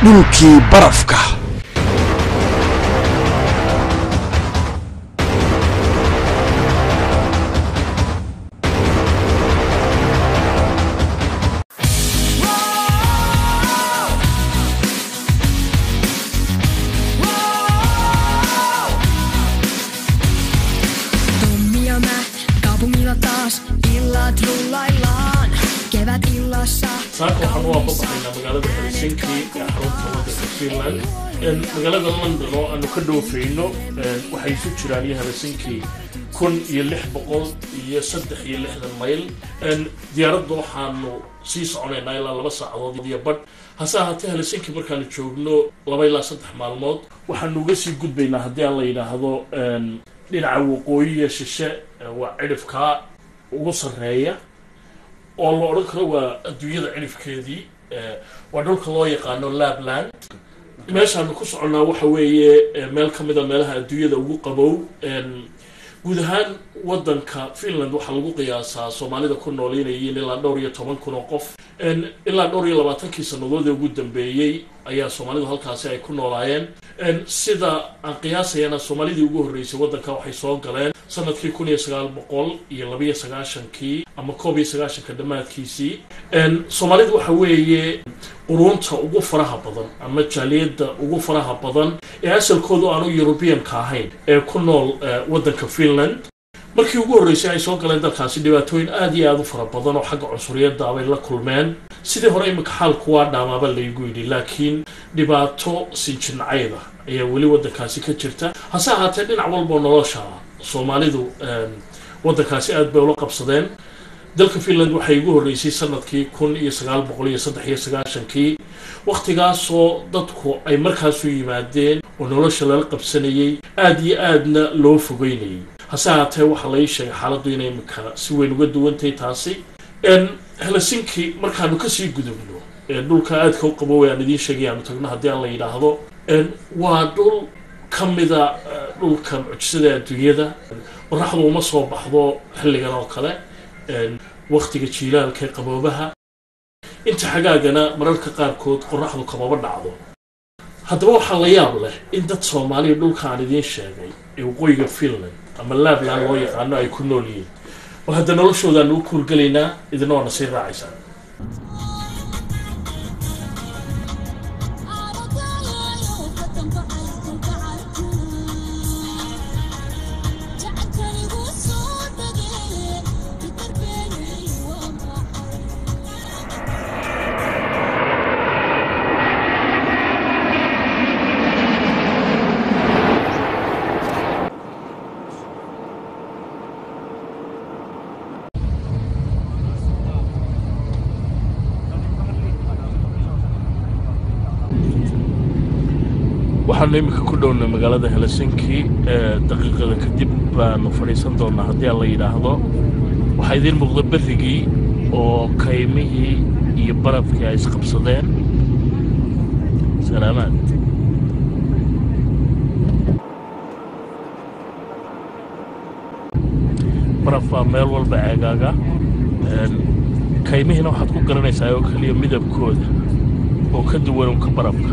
dhulkii barafka Tummia mä kaupungilla taas illat rullaillaan. Kevät illassa saaka waxaan u aababaxaynaa magaalada helsinki ee xarunta wadanka finland magaalada london oo aanu ka dhoofayno waxay isu jiraan iyo helsinki kun iyo lix boqol iyo saddex iyo lixdan mayl diyaaradda waxaanu sii soconaynaa ilaa laba saacadood iyo badh hase ahaatee helsinki markaanu joogno laba ilaa saddex maalmood waxaanu uga sii gudbaynaa haddii aan la yidhaahdo dhinaca waqooyiya shishe waa cidhifkaa ugu sarreeya oo la odhan karo waa adduunyada cirifkeedii waa dhulka loo yaqaano labland meeshaanu ku soconnaa waxa weeye meel ka mid a meelaha adduunyada ugu qabow guud ahaan wadanka finland waxaa lagu qiyaasaa soomaalida ku nool inay yihiin ilaa dhowr iyo toban kun oo qof ilaa dhowr iyo labaatankii sannadoodii ugu dambeeyey ayaa soomaalidu halkaasi ay ku noolaayeen sida aan qiyaasayana soomaalidii ugu horreysay waddanka waxay soo galeen sanadkii kun iyo sagaal boqol iyo labiyo sagaashankii ama koob iyo sagaashanka dhammaadkiisii soomaalidu waxa weeye quruunta ugu faraha badan ama jaaliyadda ugu faraha badan ee asalkoodu aanu yurubiyanka ahayn ee ku nool waddanka finland markii ugu horreysay ay soo galeen dalkaasi dhibaatooyin aada iyo aada u fara badan oo xagga cunsuriyadda bay la kulmeen sidii hore imika xaalku waa dhaamaaba laygu yidhi laakiin dhibaato sinjincayda ayaa weli waddankaasi ka jirta hase ahaatee dhinac walboo nolosha soomaalidu waddankaasi aada bay ula qabsadeen dalka finland waxay ugu horreysay sanadkii kun iyo sagaal boqol iyo saddex iyo sagaashankii wakhtigaasoo dadku ay markaasu yimaadeen oo nolosha lala qabsanayay aada iyo aadna loo fogeynayay hase ahaatee waxaa lai sheegay xaaladdu inay imika si weyn uga duwantahay taasi helsinki markaanu kasii gudubno dhulka aadka u qaboway aan idiin sheegay aanu tagno haddii aan la yidhaahdo waa dhul ka mida dhulka mucjisada adduunyada qoraxdu uma soo baxdo xilligan oo kale waktiga jiilaalka ee qaboobaha inta xagaagana mararka qaarkood qoraxdu kamaba dhacdo haddaba waxaa la yaab leh in dad soomaaliya dhulka aan idiin sheegay ee waqooyiga finland ama labland loo yaqaano ay ku nool yihiin oo hadda noloshoodaanu u kuurgelaynaa idina waana sii raacaysaa waxaanu iminka ku dhownay magaalada helsinki daqiiqada kadib baanu fadhiisan doonaa haddii aan la yidhaahdo waxaa idiin muuqda berrigii oo kaymihii iyo barafkii ay isqabsadeen salaamaad baraf baa meel walba ceegaaga kaymihiina waxaad ku garanaysaa oo keliya midabkooda oo ka duwan unka barafka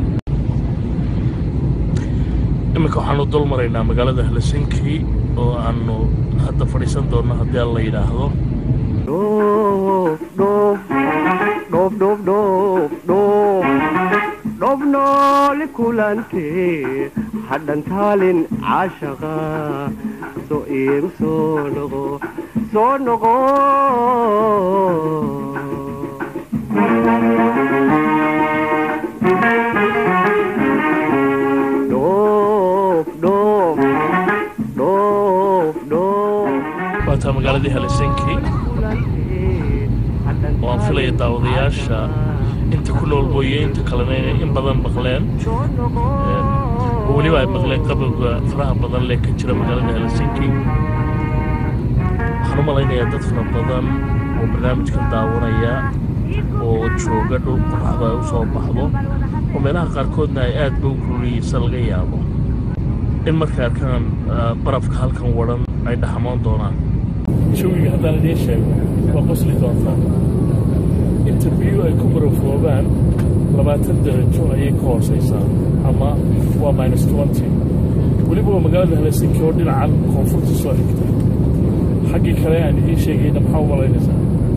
iminka waxaanu dul maraynaa magaalada helsinki oo aanu hadda fadhiisan doonno haddii aan la yidhaahdo dhobnooli kulantee hadhantaalin caashaqa soo iigu soo noqo soo noqo waataa magaaladii helsinki oo aan filaya daawadayaasha inta ku nool mooye inta kalena inay in badan maqleen oo weliba ay maqleen qabowga faraha badan lee ka jira magaalada helsinki waxaan u malaynayaa dad fara badan oo barnaamijkan daawanaya oo jooga dhul qoraxda ay u soo baxdo oo meelaha qaarkoodna ay aad ba u kululiyeysa laga yaabo in markay arkaan barafka halkan wadhan ay dhaxamoon doonaan jawiga haddaan idiin sheego waa qosli doontaa inta biyu ay ku barafoobaan labaatan darajo ayay ka hooseysaa ama waa minus twenty weliba waa magaalada helsinki oo dhinacan koonfurta soo xigta xaggii kale aan idiin sheegayna maxaa u malaynaysaa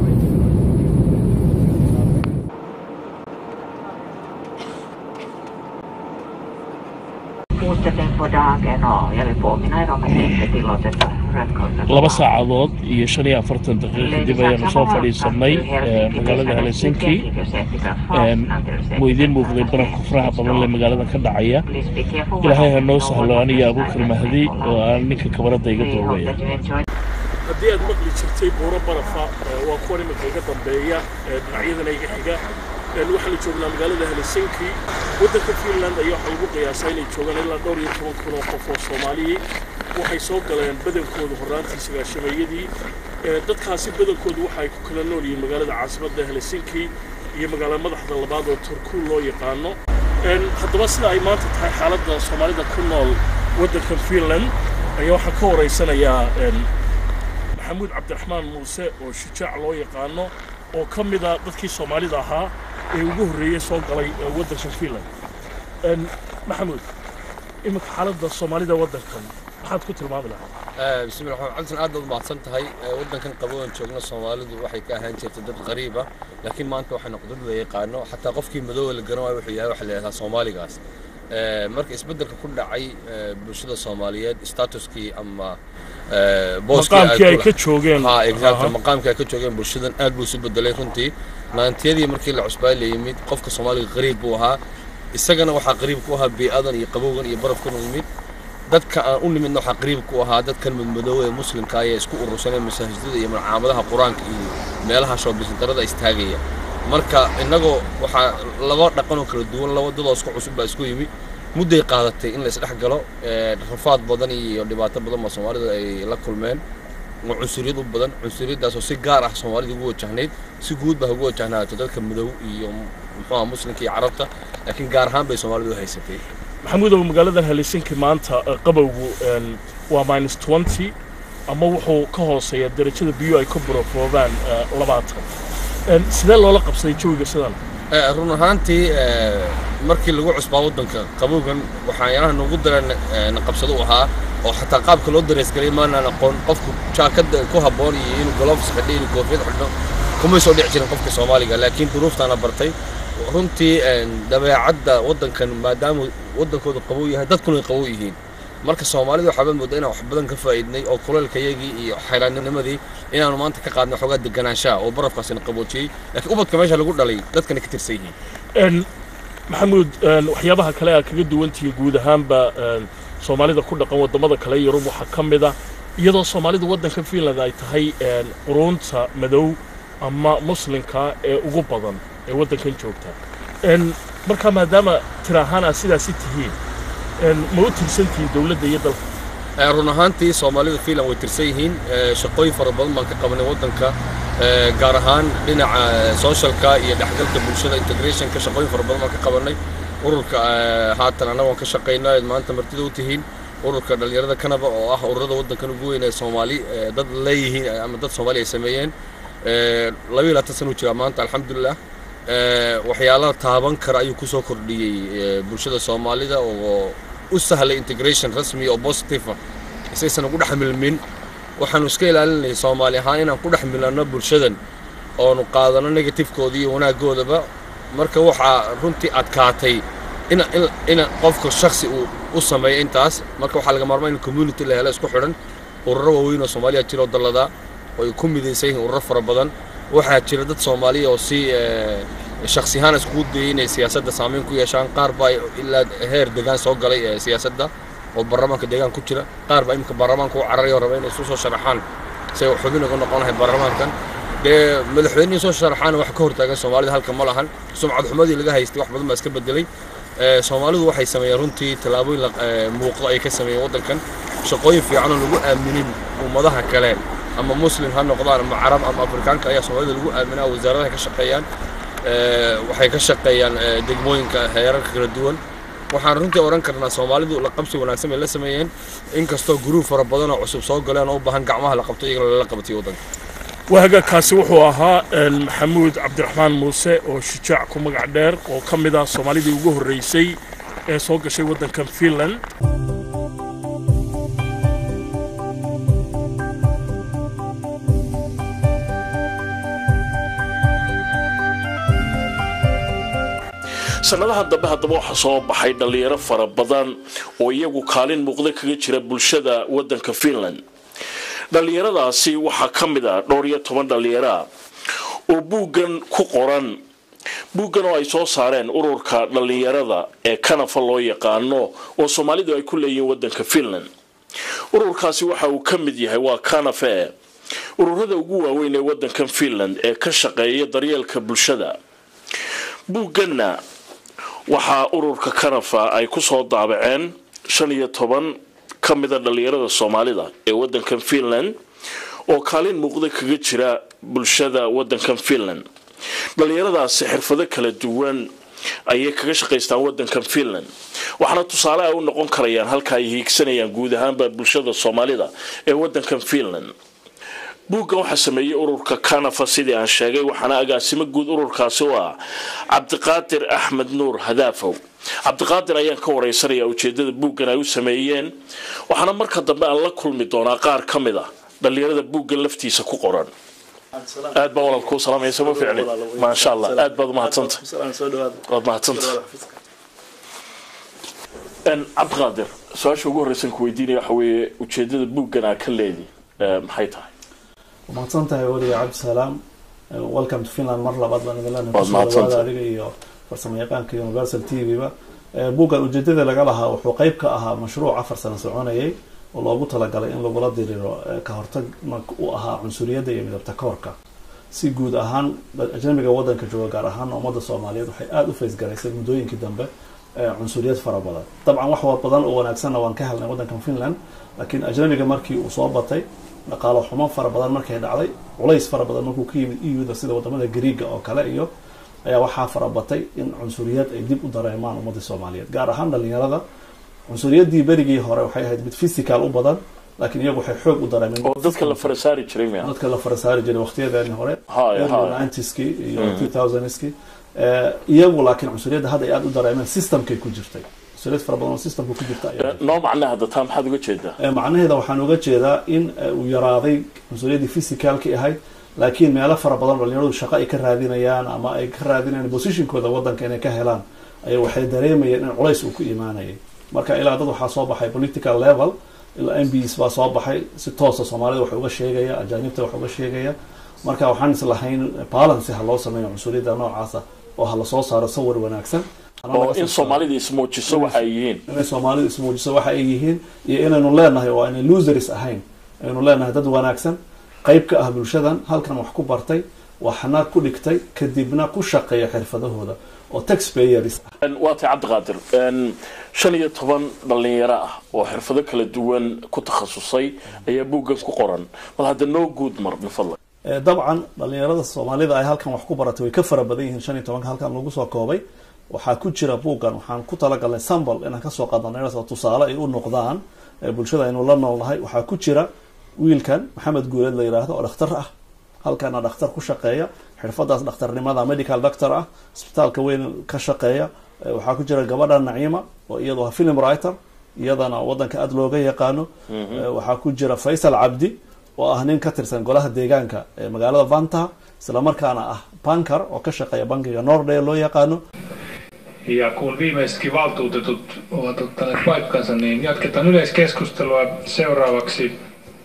Fortsättning på dagen och jag vill påminna er om att det inte är tillåtet att rödkorta på laba barn. saacadood iyo shan iyo afartan daqiiq kadib ayaanu soo fadhiisanay eh, magaalada helsinki wuu idiin muuqday barafka faraha badan lee magaalada ka dhacaya ilaahay ha noo sahlo aniga abuukar mahdi oo aan ninka kabaradda iga duubaya haddii aad maqli jirtay buuro barafa waa kuwan iminka iga dambeeya dhinacyadana iga xiga waxaa la joognaa magaalada helsinki waddanka finland ayaa waxaa lagu qiyaasaa inay joogaan ilaa dhowr iyo toban kun oo qof oo soomaaliyey waxay soo galeen badankoodu horraantii sagaashameeyadii dadkaasi badankoodu waxa ay ku kala nool yihiin magaalada caasimadda helsinki iyo magaalada madaxda labaad oo turkuul loo yaqaano haddaba sida ay maanta tahay xaaladda soomaalida ku nool waddanka finland ayaa waxaan ka waraysanayaa maxamuud cabdiraxmaan muuse oo shujaac loo yaqaano oo ka mida dadkii soomaalida ahaa ee ugu horreeyey soo galay waddanka finland maxamuud iminka xaaladda soomaalida waddankan maxaad ku tilmaami lahaa bismi lla raxmaan cabdisan aad baad mahadsan tahay waddankan qaboon joogna soomaalidu waxay ka ahaan jirtay dad qariib ah laakiin maanta waxay noqdad la yaqaano xataa qofkii madooba la garan waayo wuxuu yahay waxa la yidhahdaa soomaaligaas marka isbeddelka ku dhacay bulshada soomaaliyeed statuskii ama maqaamkii ay ka joogeen ha exactly maqaamkii ay ka joogeen bulshadan aad buu isu bedelay runtii naantiyadii markii la cusbaa la yimid qofka soomaaliga qariib buu ahaa isagana waxaa qariib ku ahaa bii'adan iyo qabowgan iyo barafkan u yimid dadka aan u nimidna waxaa qariib ku ahaa dadkan madmadoowe ee muslimka ayaa isku urursaneen masaajidada iyo malcaamadaha qur-aanka iyo meelaha shoobisintarada istaagaya marka innagoo waxaa laba dhaqan oo kala duwan laba dadoo isku cusub baa isku yimi mudday qaadatay in la isdhex galo rafaad badan iyo dhibaato badan baa soomaalida ay la kulmeen oo cunsuriyad u badan cunsuriyaddaasoo si gaar ah soomaalida ugu wajahnayd si guud baa ugu wajahnaato dadka madow iyo muxuuha muslimka iyo carabta laakiin gaar ahaan bay soomaalidu u haysatay maxamuudow magaaladan helsinki maanta qabowgu waa minus twenty ama wuxuu ka hooseeyaa darajada biyo ay ka burofoobaan labaatan sidee loola qabsaday jawiga sidan run ahaantii markii lagu cusbaa waddanka qabowgan waxaan yaraha nagu daran naqabsado u ahaa oo xataa qaabka loo dareesgalay maanaan aqoon qofku jaakada ku habboon iyo inuu golofs xidho inuu koofiyad xidho kumay soo dhici jirin qofka soomaaliga laakiin duruuftaana bartay runtii dabeecadda waddankan maadaama waddankooda qabow yahay dadkuna ay qabow yihiin marka soomaalida waxaaba moodaa inaan wax badan ka faa'iidnay oo kuleelkayagii iyo xayraannimadii inaanu maanta ka qaadnay xoogaa deganaanshaha oo barafkaasina qaboojiyey laakiin ubadka meesha lagu dhalay dadkana ka tirsan yihiin maxamuud waxyaabaha kale aad kaga duwantihiy guud ahaanba soomaalida ku dhaqan waddamada kale yurub waxaa ka mid a iyadoo soomaalida waddanka finland ay tahay quruunta madow ama muslimka ee ugu badan ee waddankan joogta markaa maadaama tir ahaan aad sidaasi tihiin ma u tirsantihiin dowladda iyo dalka run ahaantii soomaalida finland way tirsan yihiin shaqooyin fara badan baan ka qabanay waddanka gaar ahaan dhinaca socialka iyo dhexgalka bulshada integrationka shaqooyin fara badan baan ka qabanay ururka haatan annaga waan ka shaqaynaa maanta martida u tihiin ururka dhallinyarada kanaba oo ah ururada waddankan ugu weyn ee soomaali dad leeyihiin ama dad soomaali ay sameeyeen labayo labaatan sana u jiraa maanta alxamdulilah waxyaalaha taaban kara ayuu ku soo kordhiyey bulshada soomaalida oo u sahlay integration rasmi oo positive ah isaysan ugu dhex milmin waxaanu iska ilaalinayay soomaali ahaan inaan ku dhex milanno bulshadan oonu qaadano negatifekooda iyo wanaaggoodaba marka waxaa runtii adkaatay ina ina qofka shaksi uu u sameeyo intaas marka waxaa laga maarmaa in community la helo isku xidhan ururo waaweyn oo soomaaliya jira oo dalladaa oo ay ku midaysan yihiin ururo fara badan waxaa jira dad soomaaliya oo si shaksi ahaan iskugu dayay inay siyaasadda saameyn ku yeeshaan qaar baa ilaa heer degaan soo galay siyaasadda oo baarlamaanka deegaan ku jira qaar baa imika baarlamaanka u cararaya oo raba inay isu soo sharaxaan si ay xubin uga noqon lahay baarlamaankan dee madaxweynihii soo sharaxaana wax ka hortaagan soomaalida halka ma lahan sumcad xumadii laga haystay wax badan baa iska bedelay soomaalidu waxay sameeyeen runtii tallaabooyin muuqdo ay ka sameeyeen waddankan shaqooyin fiicanoo lagu aaminin ummadaha kale ama muslim ha noqdaan ama carab ama afrikaanka ayaa soomaalida lagu aaminaa wasaaradaha ka shaqeeyaan waxay ka shaqeeyaan degmooyinka heerarka kala duwan waxaan runtii odhan karnaa soomaalidu la qabsi wanaagsan bay la sameeyeen inkastoo guruub fara badan oo cusub soo galeen oo u baahan gacmaha la qabto iyagana lala qabatay waddanka wahagaagkaasi wuxuu ahaa maxamuud cabdiraxmaan muuse oo shijaac ku magac dheer oo ka mid ah soomaalidii ugu horreysay ee soo gashay waddankan finland sannadaha dambe haddaba waxaa soo baxay dhallinyaro fara badan oo iyagu kaalin muuqda kaga jira bulshada waddanka finland dhallinyaradaasi waxaa ka mid ah dhowr iyo toban dhallinyaroa oo buuggan ku qoran buuggan oo ay soo saareen ururka dhallinyarada ee kanafa loo yaqaano oo soomaalidu ay ku leeyihiin waddanka finland ururkaasi waxa uu ka mid yahay waa kanafe ururada ugu waaweyn ee waddankan finland ee ka shaqeeya daryeelka bulshada buugganna waxaa ururka kanafa ay ku soo daabaceen shan iyo toban ka mida dhallinyarada soomaalida ee waddankan finland oo kaalin muuqda kaga jira bulshada waddankan finland dhallinyaradaasi xirfado kala duwan ayay kaga shaqaystaan waddankan finland waxaana tusaale ay u noqon karayaan halka ay hiigsanayaan guud ahaanba bulshada soomaalida ee waddankan finland buuggan waxaa sameeyey ururka kanafa sidii aan sheegay waxaana agaasimo guud ururkaasi u ah cabdiqaadir axmed nuur hadaafow cabdiqaadir ayaan ka wareysanaya ujeedada buuggan ay u sameeyeen waxaana marka dambe aan la kulmi doonaa qaar ka mid a dhallinyarada buuggan laftiisa ku qoran aad baa walal kuu salaamaya sama ficni maasha allah aad baad umahadsanta waad mahadsanta cabdiqaadir su-aasha ugu horreysan ku weydiinaya waxa weeye ujeedada buuggan aa ka leedi maxay tahay mahadsan tahay weliga cabdisalaam welcome to finland mar labaad baan idin leenahay Waad kusoo mahadsantahay. dhawaada adiga iyo farsamo yaqaanka universal t v ba buuggan ujeedada laga lahaa wuxuu qeyb ka ahaa mashruuc afar sano soconayay oo loogu talagalay in lagula diriro eh, ka hortag u ahaa cunsuriyadda iyo midabta koorka si guud ahaan ajnabiga wadanka jooga gaar ahaan ummadda soomaaliyeed waxay aada u faysgaraysay muddooyinkii dambe eh, cunsuriyad fara badan dabcan wax wa badan oo wanaagsanna waan ka helnay waddankan finland laakiin ajnabiga markii uu soo batay dhaqaalo xumo fara badan markay dhacday culays fara badan markuu ka yimid eu-da sida wadamada griiga oo kale iyo ayaa waxaa farabatay in cunsuriyad ay dib u dareemaan ummadda soomaaliyeed gaar ahaan dhalinyarada cunsuriyadii berigii hore waxay ahayd mid physical u badan laakiin iyagu waxay xoog u dareemeen oo dadka la farasaari jiray miya dadka la farasaari jiray waqtiyadeeni hore Haya, haya. nineties-kii iyo two thousandskii iyagu laakiin cunsuriyadda hadda ay aada u dareemeen systemkay ku jirtay cunsuriyad fara badan oo systemka ku jirta ayaa noo macna hadda taa maxaad uga jeedaa Eh, macnaheeda waxaan uga jeedaa in eh, uu yaraaday cunsuriyadii physicalki ahayd laakiin meelo fara badan dhalinyaradu shaqo ay ka raadinayaan ama ay ka raadinayaan positionkooda wadanka inay ka helaan ay waxay dareemayeen in culays uu ku imaanayay marka ilaa dad waxaa soo baxay political level ilaa m bs baa soo baxay si toosa soomaalida wax uga sheegaya ajaanibta wax uga sheegaya marka waxaan islahayn balance ha loo sameeyo cunsuriyadda noocaasa oo ha lasoo saaro sawir wanaagsan Hana oo laga soo in saaro. soomaalida ismuujiso waxa ay yihiin inay soomaalidu ismuujiso waxa ay yihiin iyo inaynu leenahay oo aynay losers ahayn aynu leenahay dad wanaagsan qayb ka ah bulshadan halkan wax ku bartay waxna ku dhigtay kadibna ku shaqeeya xirfadahooda oo taxpayers ah waa tay cabdiqaadir Een, shan iyo toban dhallinyaro ah oo xirfado kala duwan ku takhasusay ayaa buuggan ku qoran bal hadda noo guud mar bifadla Eh, dabcan dhalinyarada soomaalida ay halkan wax ku baratay way ka fara badan yihiin shan iyo tobanka halkan lagu soo koobay waxaa ku jira buuggan waxaan ku talagalnay sambal inaan kasoo qaadno dhalinyaradaas oo tusaale ay u noqdaan eh, bulshada aynu la noolnahay waxaa ku jira wiilkan maxamed guuleed la yidhaahdo oo dhakhtar ah halkana dhakhtar ku shaqeeya xirfadaas dhakhtarnimada medical doctor ah isbitaalka weyn ka shaqeeya Eh, waxaa ku jira gabadha naciima oo iyadoo ah film writer iyadana wadanka aada looga yaqaano Eh, waxaa ku jira faysal cabdi oo ah nin ka tirsan golaha deegaanka ee magaalada vanta islamarkaana ah bankar oo ka shaqeeya bankiga nordee loo yaqaano Ja kun viimeisetkin valtuutetut ovat ottaneet paikkansa, niin jatketaan yleiskeskustelua. Seuraavaksi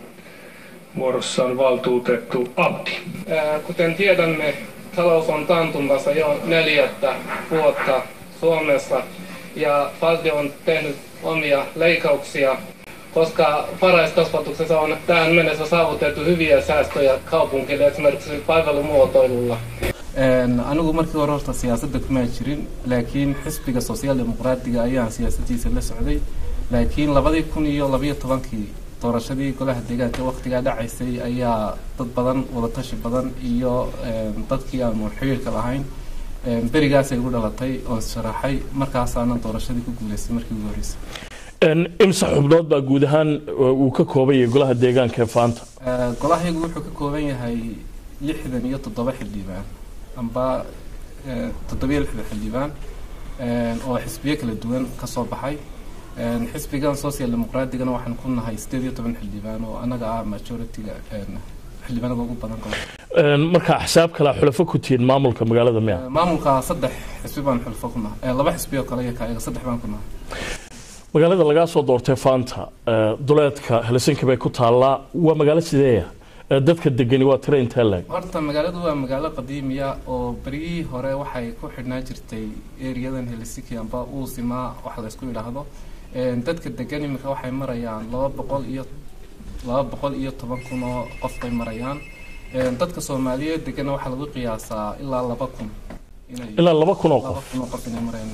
vuorossa on valtuutettu Abdi. Ää, Kuten tiedämme, talous on taantumassa jo neljättä vuotta Suomessa ja valtio on tehnyt omia leikkauksia, koska varhaiskasvatuksessa on tähän mennessä saavutettu hyviä säästöjä kaupunkille esimerkiksi palvelumuotoilulla. Een, anigu markii hore horta siyaasadda kuma jirin laakiin xisbiga sosiaal dimuqraadiga ayaan siyaasadiisa la socday laakiin labadii kun iyo labayo tobankii doorashadii golaha deegaanka waqtigaa dhacaysay ayaa dad badan wadatashi badan iyo een, dadkii aanu xiriirka lahayn een, berigaasay igu dhalatay oon sharaxay markaasaana doorashadii ku guuleystay markii ugu horreysay Een, imse xubnood baa guud ahaan uh, uu ka kooban yahay golaha deegaanka ee faanta Eh, golahaygu wuxuu ka kooban yahay lixdan iyo toddoba xildhibaan amba eh, toddobiyo lixdan xildhibaan eh, oo xisbiyo kala duwan ka soo baxay Eh, xisbigan social demoqraatigana waxaan ku nahay sideed iyo toban xildhibaan oo annaga ah majority-ga eh, xildhibaanada ugu badan gobolka Een, marka axsaab kale xulafo ku tihiin maamulka magaalada miya Eh, maamulka saddex xisbi baan xulfo ku nahay Eh, laba xisbi oo kale iyo kaayaga saddex baan ku nahay magaalada lagaa soo doortay faanta eh, duleedka helsinki bay ku taallaa waa magaalo sideeya Eh, dadka degani waa tira intee leeg horta magaaladu waa magaalo qadiimiya oo beryihii hore waxay ku xidhnaa jirtay eriyadan helsinki amba uusimaa wax la isku yidhaahdo Een, dadka degan iminka waxay marayaan laba boqol iyo laba boqol iyo toban kun oo qof bay marayaan Een, dadka soomaaliyeed degana waxaa lagu qiyaasaa ilaa laba kun inay ilaa laba kun oo laba qof kun oo qof inay marayaan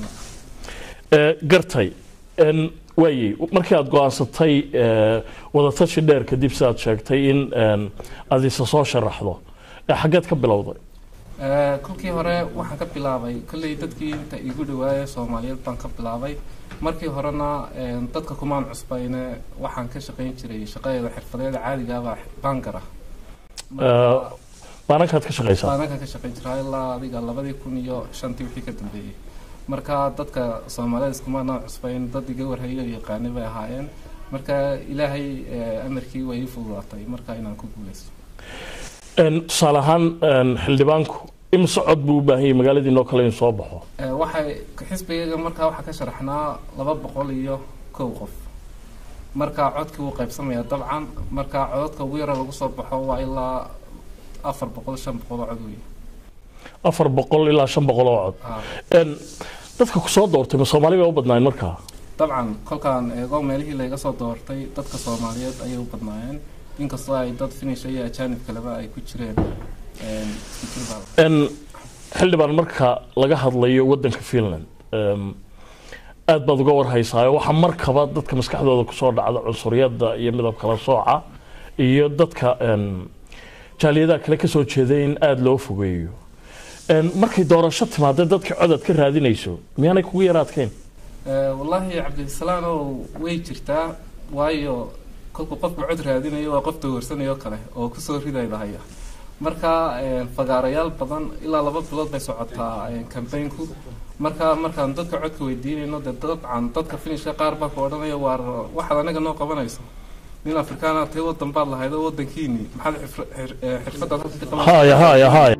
Eh, gartay Een, waayey markii aad go-aansatay eh, wadatashi dheer kadib sidaad sheegtay in een, aad isa soo sharaxdo Eh, xaggeed ka bilowday Eh, kolkii hore waxaan ka bilaabay kolley dadkii inta igu dhawaayay soomaaliyeed baan ka bilaabay markii horena eh, dadka kumaan cusbayne waxaan ka shaqayn jiray shaqadeeda xirfadeeda caadigaaba baangar ah Eh, baanankaad ka shaqaysaa baanankan ka shaqayn jiraa ilaa adiga labadii kun iyo shantii wixii ka dambeeyey marka dadka soomaaliyeed iskumaana cusbayn dad iga warhayo oo yaqaanay bay ahaayeen marka ilaahay eh, amarkii way ii fududaatay marka inaan ku guuleysto Een, tusaale ahaan een, xildhibaanku imse cod buu u baahan yahay magaaladiinoo kale in soo baxo Eh, waxay xisbigayga markaa waxaa ka sharaxnaa laba boqol iyo kow qof marka codkii wuu qaybsamayaa dabcan marka codadka ugu yara lagu soo baxo waa ilaa afar boqol shan boqol oo cod wey afar boqol ilaa shan boqol oo cod Ah, Een, dadka ku soo doortay ma soomaali bay u badnaayeen markaa dabcan kolkaan eego meelihii layga soo doortay dadka soomaaliyeed ayay u badnaayeen inkastoo ay dad finisha iyo ajaanib kaleba ay ku jireen Een, isku jir baa Een, xildhibaan marka laga hadlayo wadanka finland em, aad baad uga warhaysaayo waxaa markaba dadka maskaxdooda kusoo dhacda cunsuriyadda iyo midab kala sooca iyo dadka em, jaaliyadaha kale kasoo jeeday in aada loo fogeeyo Een, markay doorasho timaadee dadka codad ka raadinayso miyaanay kugu yaraadkeyn Eh, wallaahi cabdisalaan oo way jirtaa waayo kolku qofku cod raadinayo waa qof dowrsanayo kale oo kusoo ridayda haya marka eh, fagaarayaal badan ilaa laba bilood bay socotaa eh, campaignku marka markaan dadka codka weydiinayno dee dabcan dadka finishka qaar baa ku odhanaya waar waxaad anaga noo qabanayso nin afrikaana tay wadan baad lahayd oo wadankiini maxaad xirf- xir- eh, xirfadaad halka ka qabanaysaa? haya haya haya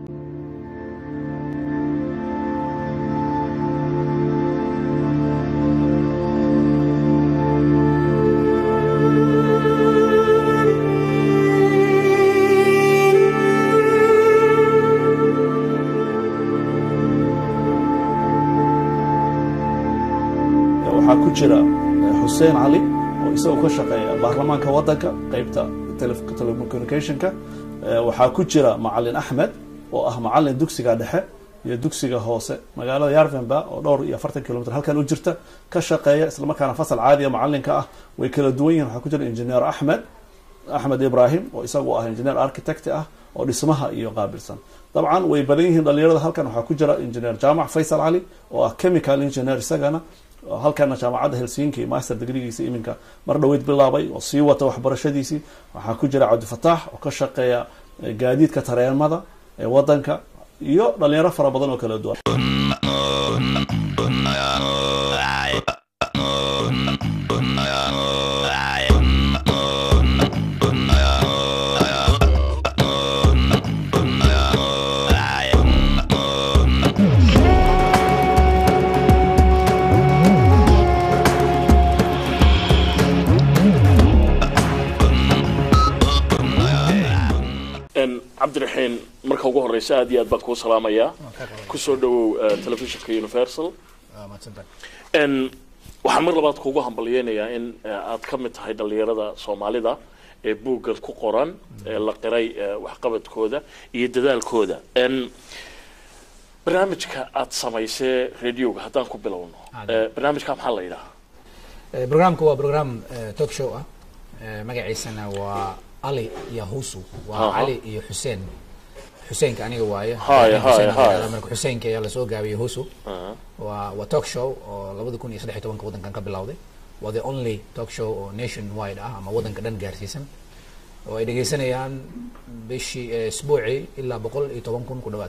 waxaa ku jira eh, xuseen cali oo isagoo ka shaqeeya baarlamaanka wadanka qeybta tele- telecommunicationka Eh, waxaa ku jira macalin axmed oo ah macalin dugsiga dhexe iyo dugsiga hoose magaalada yarvenba oo dhowr iyo afartan kilomitr halkan u jirta ka shaqeeya islamarkaana fasal caadiya macalinka ah way kala duwan yihiin waxaa ku jira injineer axmed axmed ibrahim oo isagu ah engineer architect ah oo dhismaha iyo qaabilsan dabcan way badan yihiin dhalinyarada halkan waxaa ku jira engineer jaamac faysal cali oo ah chemical engineer isagana oo halkana jaamacadda helsinki master degreegiisa iminka mar dhoweyd bilaabay oo sii wata waxbarashadiisii waxaa ku jira cabdifataax oo ka shaqeeya eh, gaadiidka tareemada ee wadanka iyo dhalinyaro fara badan oo kala duwan Een, cabdiraxiin marka ugu horeysa aad iyo aad baan kuu salaamayaa kusoo dhawow eh, telefishinka universal Een, waxaan mar labaad kuugu hambalyeynayaa in eh, aad ka mid tahay dhalinyarada soomaalida ee buuggan ku qoran ee la qiray eh, waxqabadkooda iyo dadaalkooda Een, barnaamijka aad samaysee radioga haddaan ku bilowno eh, barnaamijka maxaa la yidhaha Eh, Programku waa program eh, talk show ah Eh, magaciisana waa Ali iyo Husu waa Aha. Ali iyo Xuseen Xuseenka aniga waaye Haya, Laakiin Xuseen haya, ayaa haya. marka Xuseenka ayaa lasoo gaabiyey Husu Aha. waa waa talk show oo labada kun iyo saddex iyo tobanka wadankan ka bilowday waa the only talk show oo nation wide ah ama waddanka dhan gaarsiisan oo ay dhegeysanayaan bishii eh, isbuucii ilaa boqol iyo toban kun ku dhawaad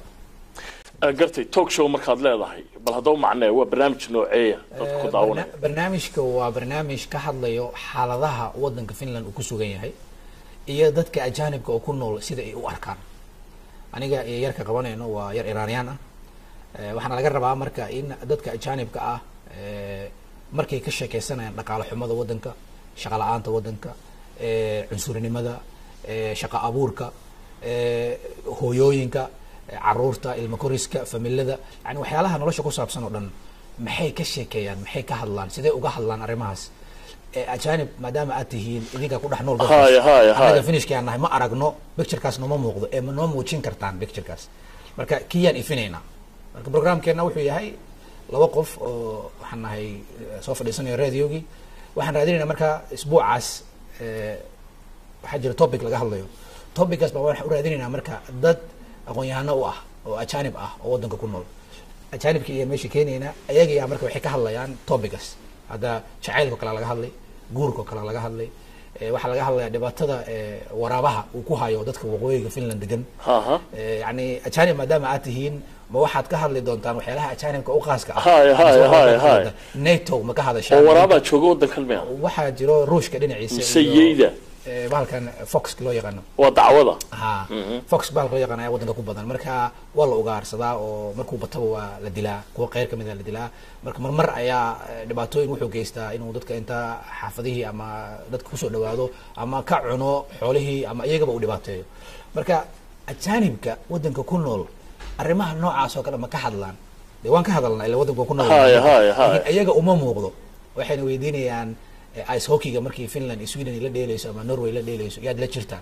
gartay talk show markaad leedahay bal haddaba macnee waa barnaamij nooceeya dadka ku daawanaya Barna- barnaamijka waa barnaamij ka hadlayo xaaladaha waddanka finland uu ku sugan yahay iyo dadka ajaanibka oo ku nool sida ay u arkaan aniga iyo yarka qabanayno waa yar iraaniyaan ah Eh, waxaana laga rabaa marka in dadka ajaanibka ah eh, markay ka sheekeysanayaan dhaqaale xumada waddanka shaqo la-aanta waddanka eh, cunsurinimada eh, shaqo abuurka eh, hooyooyinka eh, caruurta ilmo koriska familada yani waxyaalaha nolosha ku saabsan oo dhan maxay ka sheekeeyaan maxay ka hadlaan sidee uga hadlaan arrimahaas Eh, ajaanib maadaama aad tihiin idinka ku dhex nool Haya, haya, haya. anaga finishkaan nahay ma aragno picturekaas nooma muuqdo ee ma noo muujin kartaan picturekaas marka kiyaan ifinaynaa marka programkeena wuxuu yahay laba qof oo waxaan nahay eh, soo fadhiisanayo radiogii waxaan raadinaynaa marka isbuucaas eh, waxaa jira topic laga hadlayo topickaas baa waxaan u raadinaynaa marka dad aqoon-yahano u ah oo ajaanib ah oo waddanka ku nool ajaanibka iyo meesha keenayna ayagaa marka waxay ka hadlayaan topicas hadda jacaylka kale laga hadlay guurka kale laga hadlay eh, waxaa laga hadlayaa dhibaatada eh, waraabaha uu ku hayo dadka waqooyiga finland degan haha Eh, yani ajaanib maadaama aad tihiin ma waxaad ka hadli doontaan waxyaalaha ajaanibka u qaaska ah Haya, haya, Mise waxaad haya, ka hadli haya. doontaan? nato ma ka hadashaan oo waraabaa jooga waddankan miya waxaa jiro ruushka dhinaciisa mise iyo, yeyda eh, bahalkan foxka loo yaqaano waa dacwada ha fox bahalka loo yaqaan ayaa waddanka ku badan marka waa la ugaarsadaa oo markuu bataba waa la dilaa kuwa qeyr kamid a la dilaa marka marmar ayaa eh, dhibaatooyin wuxuu geystaa inuu dadka inta xaafadihii ama dadka kusoo dhawaado ama ka cuno xoolihii ama iyagaba uu dhibaateeyo marka ajaanibka waddanka ku nool arrimaha noocaas oo kale ma ka hadlaan dee waan ka hadalnaa ila waddanka waa ku nool Haya, haya, haya. laakiin iyaga uma muuqdo waxayna weydiinayaan eh, ice hockeyga markii finland iyo sweden ay la dheeleyso ama norway la dheeleyso yaad la jirtaan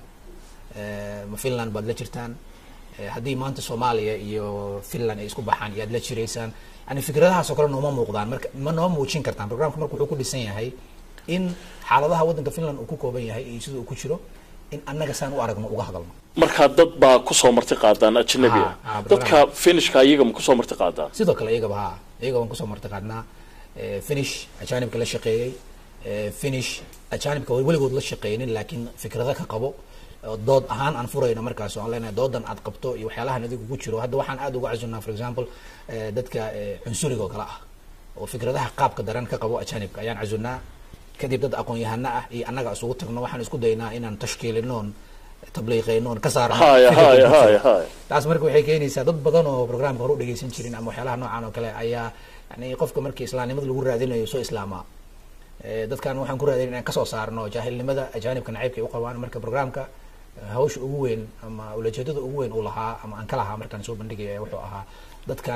Eh, ma finland baad la jirtaan Eh, haddii maanta soomaaliya iyo finland ay isku baxaan yaad la jiraysaan yani fikradahaas oo kale nooma muuqdaan marka ma noo muujin kartaan programka marka wuxuu ku dhisan yahay in xaaladaha waddanka finland uu ku kooban yahay iyo sida uu ku jiro in annaga saan u aragno uga hadalno markaa dad baa kusoo marti qaadaan ajnabi Ha, ah ha, dadka finishka iyaga ma kusoo marti qaadaan sidoo kale iyagaba ha iyaga waan kusoo marti qaadnaa Eh, finish ajaanibka la shaqeeyey Eh, finish ajaanibka weligood la shaqeynin laakiin fikrado ka qabo oo dood ahaan aan furayna markaas oo aan leenahay doodan aad qabto iyo waxyaalahan adigu ku jiro hadda waxaan aad uga casunnaa for example eh, dadka eh, cunsuriga oo kale ah oo fikradaha qaabka daran ka qabo ajaanibka ayaan casunnaa kadib dad aqoon-yahano ah iyo annaga isugu tagno waxaan isku daynaa inaan tashkiilinoon tabliiqeynoon ka saarno haya fikirka haya ku jiro. haya haya taas marka waxay keenaysaa dad badan oo programka hore u dhegeysan jirin ama waxyaalaha noocan oo kale ayaa yani qofka markii islaamnimada lagu raadinayo soo islaamaa Eh, dadkan waxaan ku raadinay inaan kasoo saarno jaahilnimada ajaanibka nacaybka ay u qabaan marka programka eh, hawsha ugu weyn ama ulajeedada ugu weyn uu lahaa ama aan ka lahaa markaan soo bandhigaya wuxuu ahaa dadkan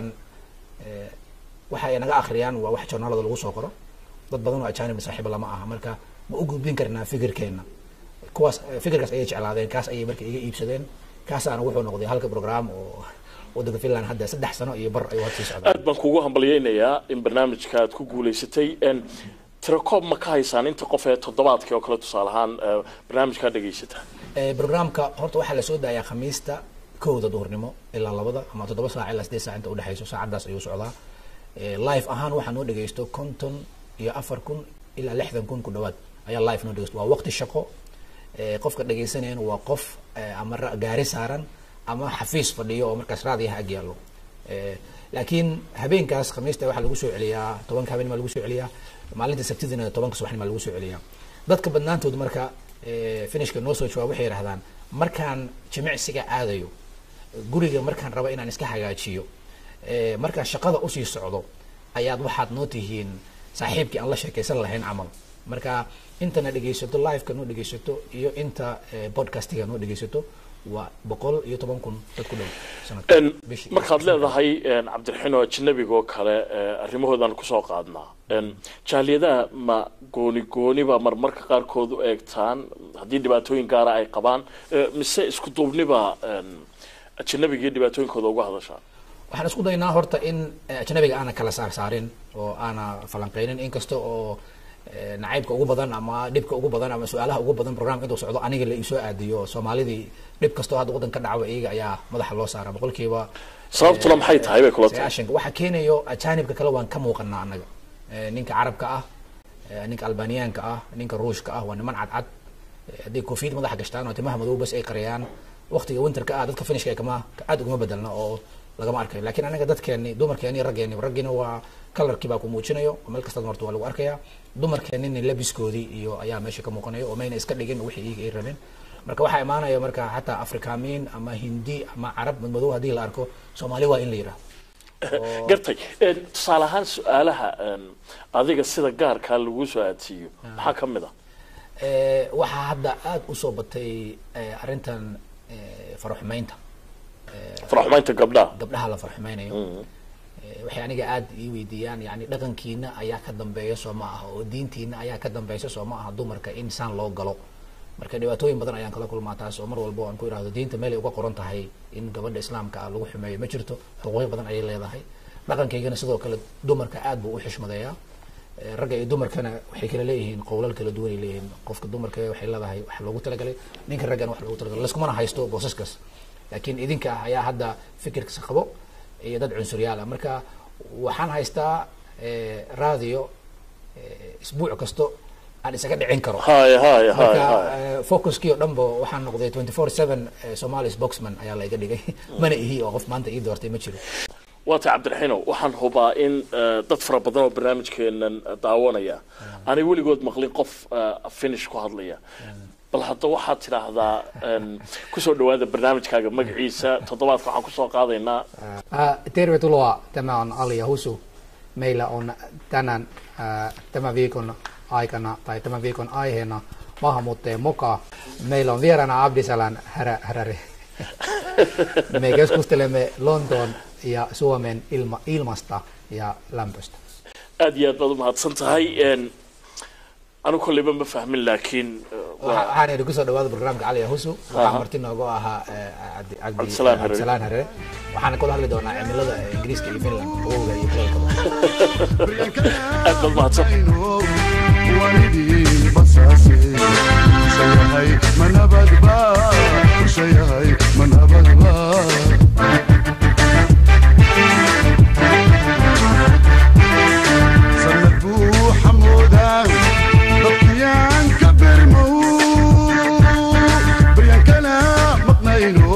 eh, waxa ay naga akhriyaan waa wax journaalada lagu soo qoro dad badan oo ajaanib saaxiiba lama aha marka ma u gudbin karnaa fikirkeena kuwaas eh, fikirkaas ayay jeclaadeen kaas ayay marka iga iibsadeen kaasaana wuxuu noqday halka program oo waddanka finland hadda saddex sano iyo bar ayuu hadda sii socdaa aad baan kugu hambalyeynayaa in barnaamijka aad ku guulaysatay n tirakoob ma ka haysaan inta qof ee toddobaadkii oo kale tusaale ahaan eh, barnaamijkaa dhegaysataa Eh, programka horta waxaa lasoo daayaa khamiista kowda duhurnimo ilaa labada ama toddoba saac ilaa sideed saac inta udhexeyso saacadaas ayuu socdaa Eh, live ahaan waxaa noo dhegeysto konton iyo afar kun ilaa lixdan kun ku dhawaad ayaa live noo dhegeysto waa waqti shaqo Eh, qofka dhegeysanayana waa qof eh, ama ra- gaari saaran ama xafiis fadhiyo oo markaas raadiyaha ag yaallo Eh, laakiin habeenkaas khamiista waxaa lagu soo celiyaa tobanka habeen maa lagu soo celiyaa maalinta sabtidina tobanka subaxnima lagu soo celiyaa dadka badnaantood marka eh, finishka noo soo jawaab waxay yidhahdaan markaan jimicsiga aadayo guriga markaan rabo inaan iska hagaajiyo eh, markaan shaqada usii socdo ayaad waxaad noo tihiin saaxiibkii aan la sheekaysan lahayn camal marka intana dhegeysato liveka noo dhegeysato iyo inta eh, podcastiga noo dhegeysato waa boqol iyo toban kun dad ku dhow sanadka En, bishii. markaad leedahay en, cabdiraxiin oo ajnabiga oo kale eh, arrimahoodan kusoo qaadnaa En, jaaliyadaha ma gooni gooniba marmarka qaarkood u eegtaan haddii dhibaatooyin gaara ay qabaan eh, mise isku duubniba en, ajnabiga iyo dhibaatooyinkooda uga hadashaan waxaan isku daynaa horta in eh, ajnabiga aana kala saar saarin oo aana falanqeynin inkasta oo eh, nacaybka ugu badan ama dhibka ugu badan ama su-aalaha ugu badan programka intuu socdo aniga la isoo aadiyo soomaalidii dhib kastoo hadda waddan ka dhacwa iyaga ayaa madaxa loo saara boqolkiiba sababtuna maxay tahay bay kula tahay sagaashanka waxa keenayo ajaanibka kale waan ka muuqanaa annaga Eh, ninka carabka ah Eh, ninka albaniyaanka ah ninka ruushka ah waa niman cadcad Eh, hadday koofiyad madaxa gashtaan oo timaha madow bas ay qariyaan waqtiga winterka ah dadka finishka kama aad uguma bedelna oo lagama arkayo laakiin anaga dadkeeni dumarkeeni raggeeni raggiina waa kalarkii baa ku muujinayo oo meel kastaad marto waa lagu arkaya dumarkeenina labiskoodii iyo ayaa meesha ka muuqanayo oo mayna iska dhigin wixii iyaga ay rabeen marka waxaa imaanaya marka xataa afrikaamiin ama hindi ama carab madmadow haddii la arko soomaali waa in la yidhaahdo gartay een, tusaale ahaan su-aalaha een, adiga sida gaarkaa lagu soo aadsiiyo maxaa ka mid a Eh, waxaa hadda aada usoo batay eh, arrintan eh, faraxumeynta faraxumaynta gabdhaha gabdhaha la farxumeynayo Eh, waxay aniga aada ii weydiiyaan yani dhaqankiina ayaa ka dambeeya soo ma aha oo diintiina ayaa ka dambeysa soo ma aha dumarka in saan loo galo marka dhibaatooyin badan ayaan kala kulmaa taas oo mar walba aan ku idhahdo diinta meel ay uga qoran tahay in gabadha islaamka ah lagu xumeeyo ma jirto xuquuqyo badan ayay leedahay dhaqankaygana sidoo kale dumarka aad buu u xushmadeeyaa Eh, ragga iyo dumarkana waxay kala leeyihiin qowlal kala duwan ay leeyihiin qofka dumarka waxay leedahay wax loogu talagalay ninka raggana wax loogu talagalay laiskumana haysto boosaskaas laakiin idinka ayaa hadda fikirkasa qabo iyo dad cunsuryaal ah marka waxaan haystaa eh, radio eh, isbuuc kasto aan isaga dhicin karo Hay, hay, hay, marka hay. eh, focuskii oo dhanba waxaan noqday 24/7 somalis boxman ayaa la iga dhigay mana ihi oo qof maanta ii doortay ma jiro waata cabdiraxiinow waxaan hubaa in eh, dad fara badan oo barnaamijkeenan daawanaya aanay weligood maqlin qof eh, finish ku hadlaya bal hadda waxaad tidhaahdaa een, kusoo dhawaada barnaamijkaaga magaciisa toddobaadka waxaan kusoo qaadaynaa Ää, Tervetuloa, tämä on Ali ja Husu. Meillä on tänään ää, tämän viikon aikana tai tämän viikon aiheena maahanmuuttajien moka. Meillä on vieraana Abdisalan härä, häräri. Me keskustelemme Lontoon ja Suomen ilma, ilmasta ja lämpöstä. aad iyo aad baad umahadsan tahay een, anu kolleyba ma fahmin laakiin eh, waa- waxaan idhi kusoo dhawaada barnaamijka cali ya husu waxaa Aha. marti noogu ahaa eh, Cabdi- Cabdi- Cabdisalaan Harare. cabdisalaan harere waxaana kula hadli doonaa cimilada eh, ingiriiska iyo finland qabowga iyo kuleylka aad baad umahadsan walidii basaase shayahay manabadba shayahay manabadba sanad buu xamoodaa dadkiyaan ka bermow baryaan kala maqnayno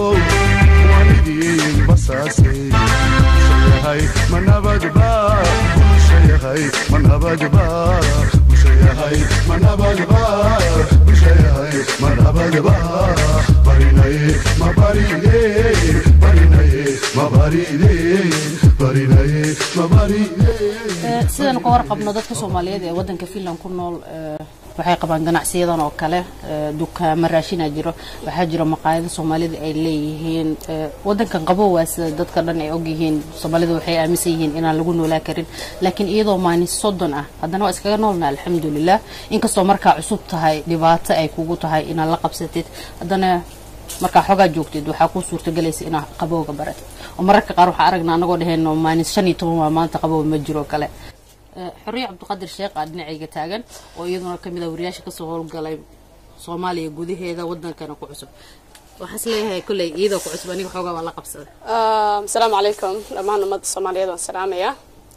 walidii basaase shayahay manabadba shayahay manabadba shayahay manabadba shayahay manabadba barinaye mabaride barinaye mabaride barinaye mabaride Eh, sidaan ka warqabno dadka soomaaliyeed ee wadanka finland ku nool eh, waxay qabaan ganacsiyadan oo kale eh, dukaamo raashina jiro waxaa jiro maqaayado soomaalida ay leeyihiin eh, wadankan qabow waa sida dadka dhan ay ogyihiin soomaalida waxay aaminsan yihiin inaan lagu noolaa karin laakiin iyadoo maalin soddon ah haddana waa iskaga noolna alxamdulilah inkastoo markaa cusub tahay dhibaato ay kugu tahay inaad la qabsatid haddana markaa xoogaa joogtid waxaa kuu suurtagelaysa inaad qabowga baratid oo mararka qaar waxaa aragnaa anagoo dhehayno maalin shan iyo toban waa maanta qabow ma jiro kale Eh, xorriye cabdiqadir sheekh aa dhinacayga taagan oo iyaduna kamid ah wariyaasha kasoo howlgalay soomaaliya gudaheeda wadankana ku cusub waxaan is leeyahay kolley iyadoo ku cusub aniga xoogaa waa la qabsaday Um, asalaamu calaykum dhammaan ummadda soomaaliyeed waan salaamayaa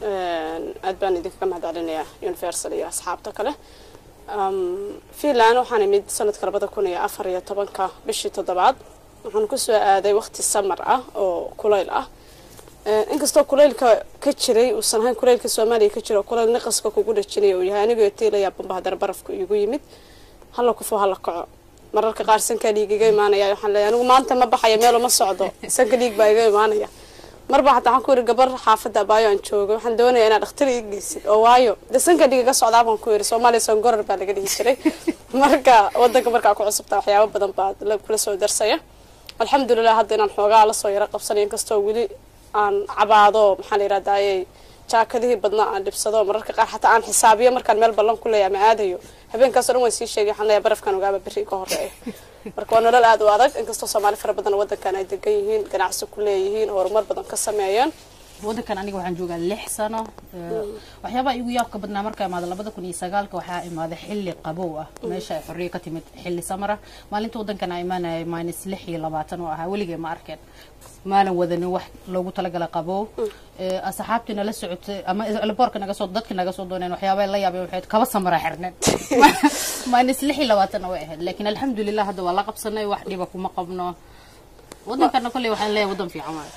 aad baan idinkaga mahad celinayaa universal iyo asxaabta kale Um, finland waxaan imid sanadka labada kun iyo afar iyo tobanka bishii toddobaad waxaan kusoo aaday waqti samar ah oo kulayl ah Eh, inkastoo kulaylka ka jiray uusan ahayn kulaylka soomaaliya ka jiro kulayl niqaska kugu dhajinaya uu yahay anigoo tiilaya bamba haddana barafku igu yimid hala kufo hala kaco mararka qaar sanka dhiig iga imaanaya waxaan leeyahay anigu maanta ma baxayo meel uma socdo sanka dhiig baa iga imaanaya marba xataa waxaan ku yidhi gabar xaafadda abaayo aan joogo waxaan doonayaa inaad dhakhtar ii geysid oo waayo de sanka dhiig iga socdaa baan ku yidhi soomaaliya songorar baa laga dhihi jiray marka wadanka markaa ku cusubtaa waxyaabo badan baa la- kula soo darsaya alxamdulilah hadda inaan xoogaa lasoo yaro qabsanay inkastoo weli aan cabaado maxaa la yidhahdayey jaakadihii badnaa aan dhibsado mararka qaar xataa aan xisaabiyo markaan meel ballan ku leeyahay ma aadayo habeenkaasoo dhan waan sii sheegay waxaan leeyahay barafkan ogaaba berri ka horeeya marka waa nolol aad u adag inkastoo soomaali fara badan wadankan ay degan yihiin ganacsi ku leeyihiin horumar badan ka sameeyeen wadankan aniga waxaan joogaa lix sano Eh, waxyaabaha igu yaabka badnaa markaa imaada labada kun iyo sagaalka waxaa imaaday xilli qabow ah meesha ay xorriye ka timid xilli samara maalinta wadankan aan imaanayay minus lix iyo labaatan oo ahaa weligay ma arkeen maalan wadanin wax loogu talagala qabow Eh, asxaabtii nala socotay ama elboorka naga soo dadki naga soo dooneen waxyaabaa la yaabeen waxay kaba samara xirneen minus lix iyo labaatanna way ahayd laakiin alxamdulilah hadda waa la qabsanay wax dhiba kuma qabno wadankana kolley waxaan leeyahay wadan fiican waaye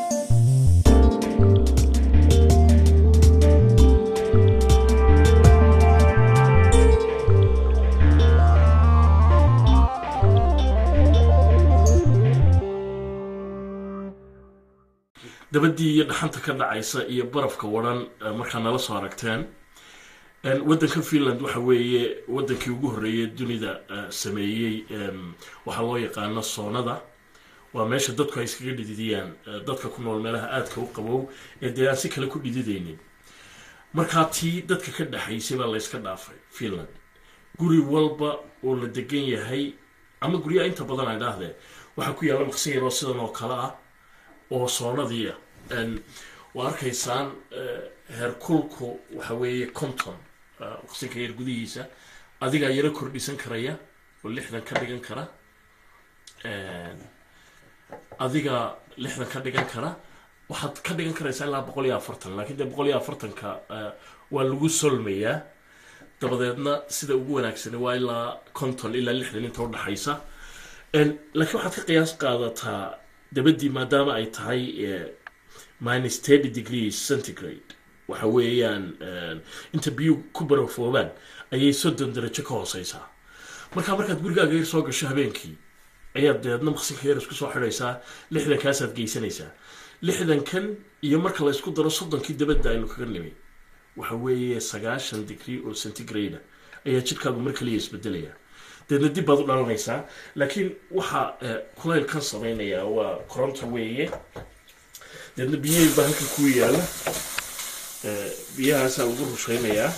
dabadii iyo dhaxanta ka dhacaysa iyo barafka waran eh, markaa nala soo aragteen En, wadanka finland waxa weeye wadankii ugu horreeyay dunida eh, sameeyey em, waxaa loo yaqaano soonada waa meesha dadku ay iskaga dhididiyaan eh, dadka ku nool meelaha aadka u qabow ee dee aan si kale ku dhididaynin markaa tii dadka ka dhexaysay baa layska dhaafay finland guri walba oo la degan yahay ama guryaha inta badan ay dhaahdeen waxaa ku yaalla maqsin yaroo sidan oo kale ah oo soonadiia waa arkaysaan eh, heerkulku waxa weeye conton eh, maqsinka yar gudihiisa adigaa yaro kordhisan karaya oo lixdan ka dhigan kara En, adiga lixdan ka dhigan kara waxaad ka dhigan karaysaa ilaa boqol iyo afartan laakiin dee boqol iyo afartanka eh, waa lagu solmayaa dabadeedna sida ugu wanaagsani waa ilaa conton ilaa lixdan inta udhaxaysa En, laakiin waxaad ka qiyaas qaadataa dabadii maadaama ay tahay eh, minus thirty degrees centigrade waxa weeyaan eh, inta biyuhu ku barafoobaan ayay soddon darajo ka hooseysaa markaa markaad gurigaaga yar soo gasho habeenkii ayaad deedna maqsinka yar isku soo xidhaysaa lixdankaasaad geysanaysaa lixdankan iyo marka la isku daro soddonkii dabadda aynu kaga nimi waxa weeye sagaashan degree oo centigrade ayaa jidhkaagu mar kaliya isbedelaya deedna dib baad u dhalanaysaa laakiin waxaa eh, kulaylkan samaynayaa waa koronto weeye deedna biyihii baa halka ku yaala Eh, biyahaasaa lagu rushaynayaa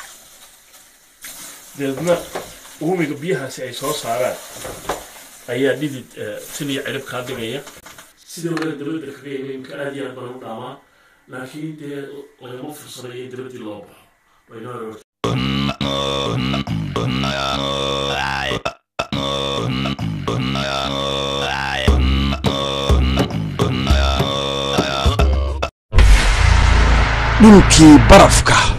deedna uumiga biyahaasi ay soo saaraan ayaa dhidid eh, tin iyo cirib kaa dhigaya sidoo kale dabadda kaga yimi imka aad iyo aad baan u dhaamaa laakiin dee lagama fursadayo in dabaddii loo baxo waynoo aroortay dhulkii barafka